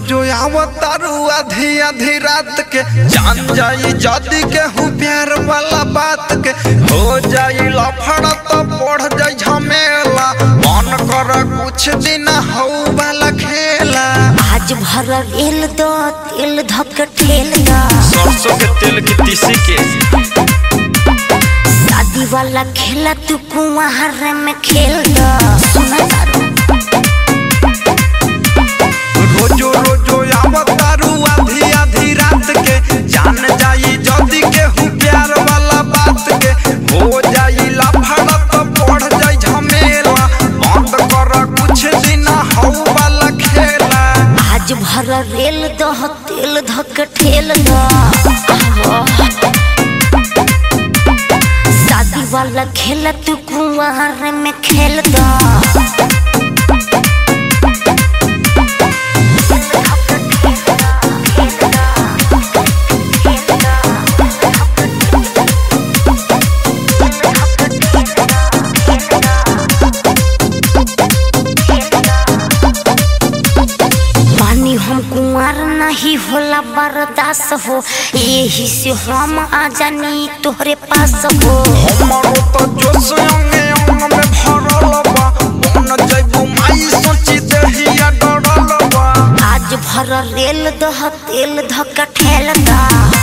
रोजो आवतारू आधी आधी रात के जान जाई जदी के हूँ प्यार वाला बात के हो जाई लफड़ा तो बढ़ जाई झमेला मन कर कुछ दिन हो वाला खेला आज भर रेल दो तेल धक ठेल दो सरसों के तेल की तीसी के शादी वाला खेला तू कुआर में खेल दो सुना तारू रोजो रोजो आवतारू आधी आधी रात के जान जाई जदी के हूँ प्यार वाला बात के हो जाई लफड़ा तो बढ़ जाई झमेला बंद कर कुछ दिन हो वाला खेला आज भर रेल दो तेल धक ठेल दो आहो। शादी वाला खेला तू कुआर में खेल दो पानी हम कुंवर नहीं होला बर्दाश्त हो यही से हम आ जानी तोहरे पास हो हमारो तो जोश अंगे अंग में भरल बा मन जइबू माई सोची देहिया डरल बा आज भर रेल दह तेल धक ठेल दा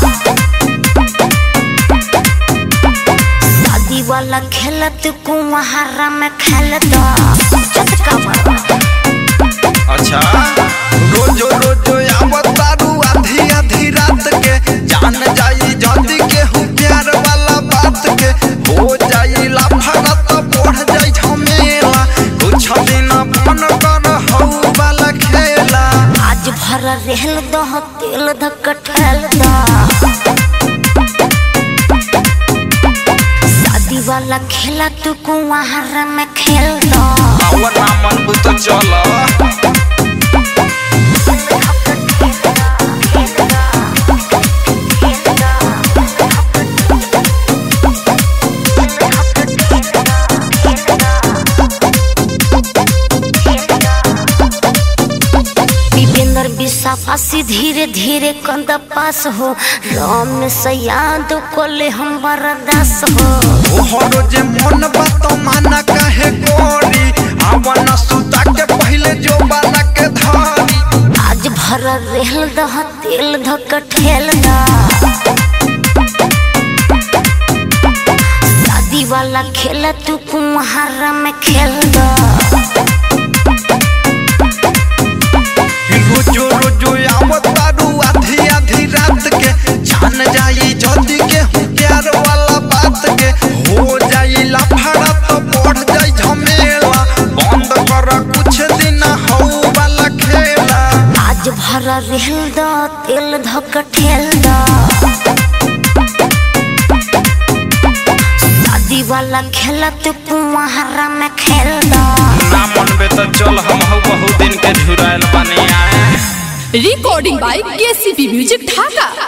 शादी वाला खेलत कुंवारा में खेल दा चटका मारा अच्छा रोजो रोजो आवतारू आधी आधी रात के जान जाई जदी के हूँ प्यार वाला बात के हो जाई लाफड़ा तो बढ़ जाई झमेला कुछ दिन मन कर हो वाला खेला आज भर रेल दह तेल धक ठेल दा शादी वाला खेला तू कुंवारा में खेल दा आवर ना मन बुत चल विपेंद्र विशाफासी धीरे धीरे कंद पास हो राम से याद कोले हम बरदास हो तोहरो जे मन बात माना काहे गोरी आवन सुता के पहले जो बाना के धारी आज भर रेल दह तेल धक ठेल दा शादी वाला खेला तू कुम्हारा में खेल दा रोजो रोजो आवतारू आधी आधी रात के जान जाई जल्दी के हूँ प्यार वाला बात के हो जाई लफड़ा तो बढ़ जाई झमेला बंद कर कुछ दिन हो वाला खेला आज भर रेल दा तेल धक ठेल दा शादी वाला खेला तू कुम्हारा में खेल दा ना मन बे तो चल हम हो बहुत दिन के झुरायल बने आए recording by KCP Music Dhaka.